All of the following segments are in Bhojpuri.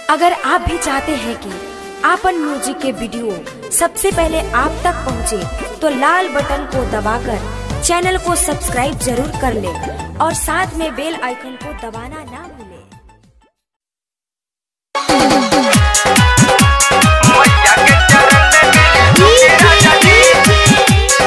अगर आप भी चाहते हैं कि आपन म्यूजिक के वीडियो सबसे पहले आप तक पहुंचे, तो लाल बटन को दबाकर चैनल को सब्सक्राइब जरूर कर ले और साथ में बेल आइकन को दबाना ना भूलें। मैया के चरण में मिले राजा जी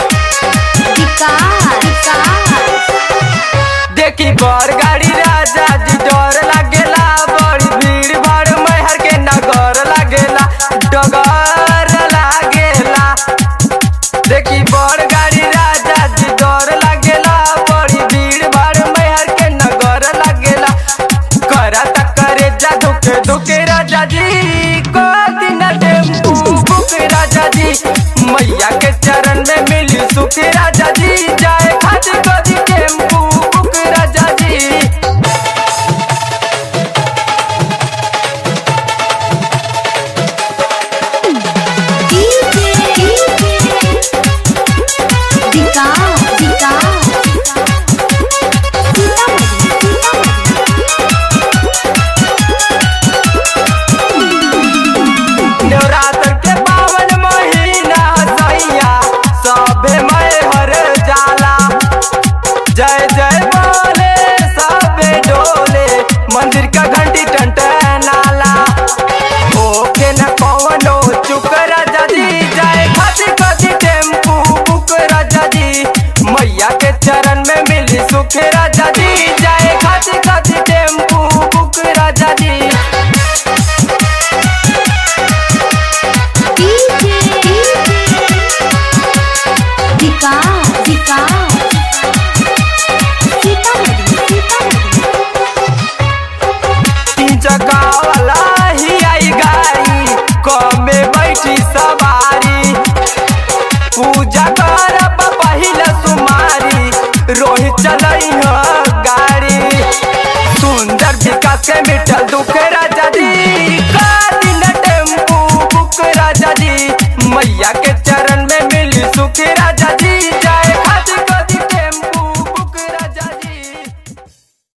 देखी बर गाड़ी राजा जी डर लागेला बड़ी भीड़ भाड़ मैहर के नगर लागेला डगर लागेला देखी बर गाड़ी राजा जी डर लागेला बड़ी भीड़ भाड़ मैहर के नगर लागेला करा करे जा दुखे दुखे राजा जी को दिन टेम्पू बुक राजा जी मैया के चरण में मिली सुख राजा जी जाए खातिर कदी टेम्पू बुक राजा जी नवरात्र के पावन महीना सैया सभे मैं हर जाला जय जय बोले सबे डोले मंदिर का घंटी टंटनाला ओके न कौनो चुक राजा जी जाए खाती खाती टेम्पू बुक राजा जी मैया के चरण में मिली सुख राजा जी जाए खाती खाती टेम्पू बुक राजा जी तीन चक्का वाला ही आई गाड़ी कमे बैठी सवारी पूजा करब पहिला सुमारी रोहित चलई ह गाड़ी सुंदर विकास के मिटल दुख राजा जी का दिन टेम्पू बुक राजा जी मैया के चरण में मिली सुख राजा जी